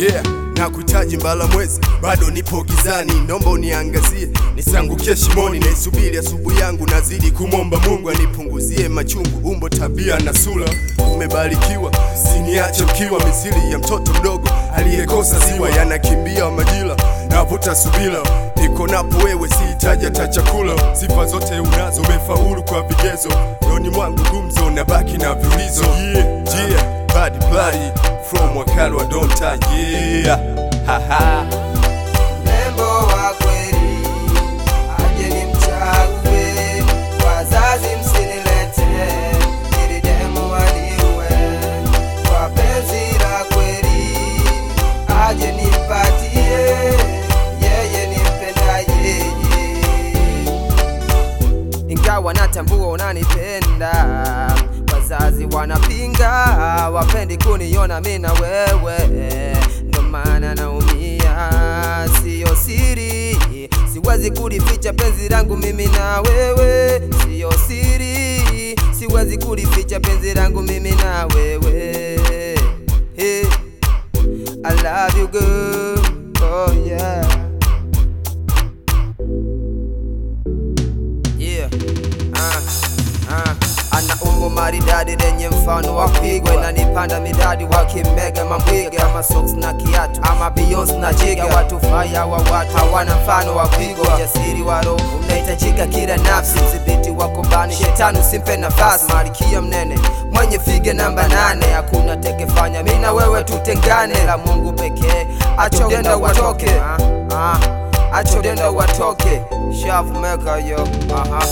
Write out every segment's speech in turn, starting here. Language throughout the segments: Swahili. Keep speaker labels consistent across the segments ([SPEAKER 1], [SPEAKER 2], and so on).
[SPEAKER 1] yeah na kuhitaji mbala mwezi bado nipo gizani naomba uniangazie nisiangukie shimoni naisubiri asubuhi yangu nazidi kumwomba mungu anipunguzie machungu umbo tabia na sura umebarikiwa siniache mkiwa misili ya mtoto mdogo aliyekosa ziwa yanakimbia majira navuta subira niko napo wewe sihitaji hata chakula sifa zote unazo umefaulu kwa vigezo doni mwangu gumzo na baki na viulizo yeah, yeah, body, body, from wakali wa donta yeah. Haha.
[SPEAKER 2] Mrembo wa kweli aje nimchague, wazazi msinilete ili demu waliwe. Kwa penzi la kweli aje nipatie, yeye nimpenda yeye ingawa natambua unanipenda, wazazi wanapinga, wapendi kuniona mimi na wewe, ndo maana naumia, siyo siri, siwezi kulificha penzi langu mimi na wewe, siyo siri, siwezi kulificha penzi langu mimi na wewe. Hey, I love you girl, oh yeah. Yeah. Ah, ah. Ana umbo maridadi lenye mfano wa kuigwa, inanipanda midadi wakimega mambwiga kama socks na kiatu ama Beyonce na jiga. Watu faya wa watu hawana mfano wa kuigwa, ujasiri wa roho unahitajika kila nafsi, mdhibiti wako bani, shetani usimpe nafasi, malkia mnene mwenye fige namba nane, hakuna tekefanya mimi na wewe tutengane, la Mungu pekee, acha ugenda watoke ah, ah. Acha ugenda watoke, shavu meka yo aha.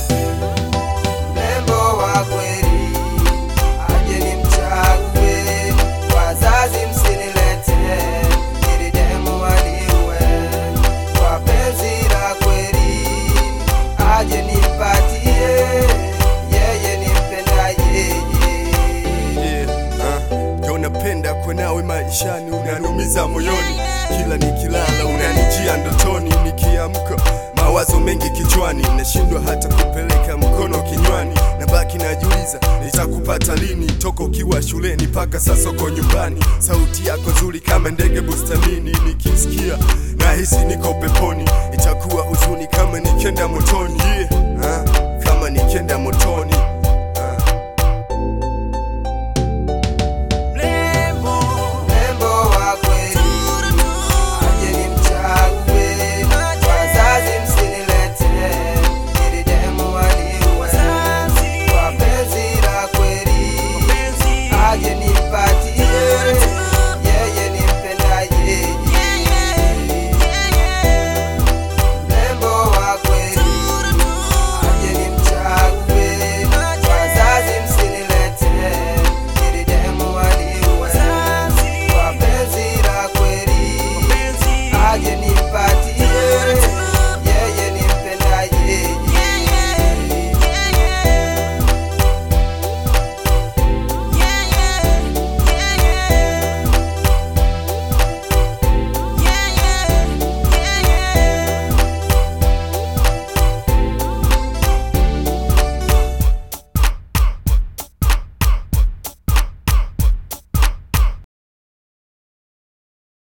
[SPEAKER 2] Mrembo wa kweli aje nimchague, wazazi msinilete ili demu waliwe. Kwa penzi la kweli aje nipatie, yeye nimpenda yeye.
[SPEAKER 1] Yeah, uh, ndio napenda kwa nawe maishani, unanumiza moyoni, kila nikilala unanijia ndotoni, nikiamka mawazo mengi kichwani, nashindwa hata kupeleka mkono kinywani, nabaki najiuliza nitakupata lini, toka ukiwa shuleni mpaka sasa uko nyumbani, sauti yako nzuri kama ndege bustanini, nikisikia nahisi niko peponi, itakuwa huzuni kama nikienda motoni, yeah, uh, kama nikienda motoni